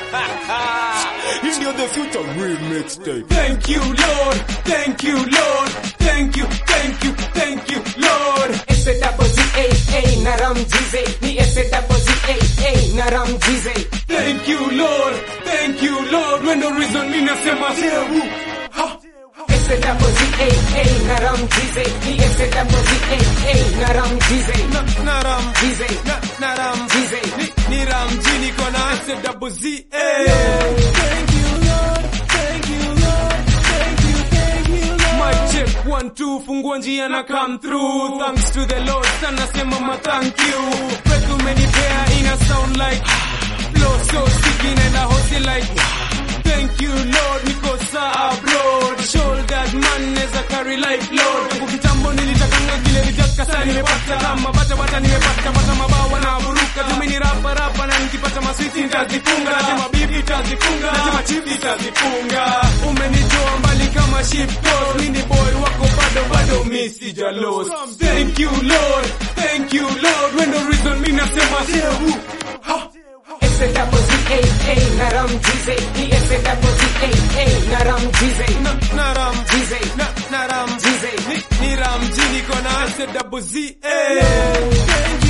Hii ndio the future remix tape. Thank you Lord, thank you Lord, thank you, thank you, thank you Lord. S-A-Z-A-A na Ram Jize Ni S-A-Z-A-A na Ram Jize Thank you Lord, thank you Lord. When the reason me nasema sewu. Ha. S-A-Z-A-A na Ram Jize Ni S-A-Z-A-A na Ram Jize Na, na ram, Jize na, na ram. Jize Ni, ni ram jini kona S double Z A. Mic check one two, fungua njia na come through. Thanks to the Lord, sana sema ma thank you. Kwetu umenipea ina sound like flow so sticky and a hosty like. Thank you Lord, niko saa abroad. Shoulders man neza carry like Lord. Tangu kitambo nilitakanga kile nitaka sana nimepata kama bata bata nimepata pata mabawa na buruka. Tumi ni rapa rapa na nikipata maswiti nitazifunga. Nasema bibi nitazifunga. Nasema chief nitazifunga. Umenitoa mbali kama ship toss. Mimi ni boy wako bado bado mimi sija lost. Thank you Lord, thank you Lord. When the reason mimi nasema sewu. Ha. S-A-Z-A-A na Ram Jize Ni S-A-Z-A-A na Ram Jize Na, na ram. Jize Na, na ram. Jize Ni, ni ram jini kona S double Z A.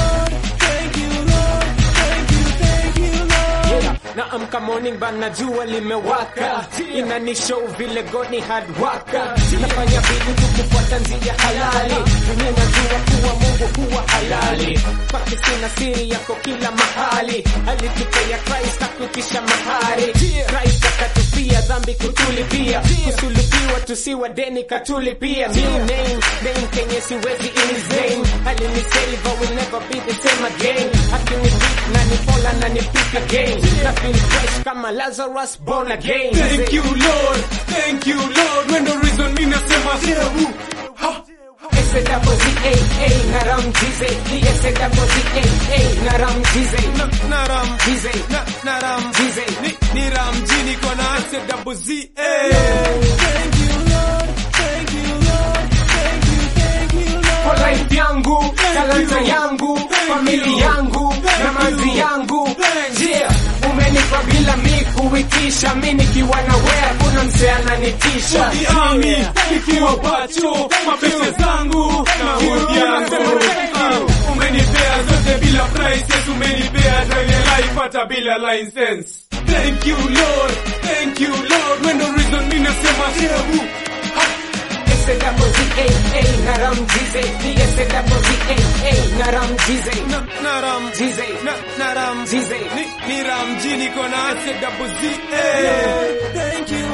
Yeah, naamka morning bana jua limewaka inanishow vile goni hard waka nafanya bidii tu kufuata njia halali dunia najua kuwa mungu huwa halali kwake sina siri yako kila mahali alitupea Christ akutisha mahari Christ akatupia dhambi kutulipia kusulubiwa tusiwa deni katulipia new name name kenye siwezi in his name alinisave I will never be the same again akinipik na nipola na nipik again na feel fresh kama Lazarus born again Thank you Lord, thank you Lord. When the reason mimi nasema sewu. Ha. S-A-Z-A-A na Ram Jize Ni S-A-Z-A-A na Ram Jize Na, na ram. Jize Na, na ram. Jize Ni, ni ram jini kona S double Z A. kwa life yangu, talanta yangu, famili yangu na mazi yangu. Yeah, umenipa bila mi kuitisha, mi nikiwa na wea, kuna mse ananitisha. Kiami, nikiwa pacho, mapesa zangu na hudi yangu. Ah, Umenipea zote bila prices, umenipea driving life hata bila license. Thank you Lord, thank you Lord. When the reason mimi nasema sewu. Ha. S-A-Z-A-A na Ram Jize Ni S-A-Z-A-A na Ram Jize Na, na ram. Jize Na, na ram. Jize Ni, ni ram jini kona S double Z A. Thank you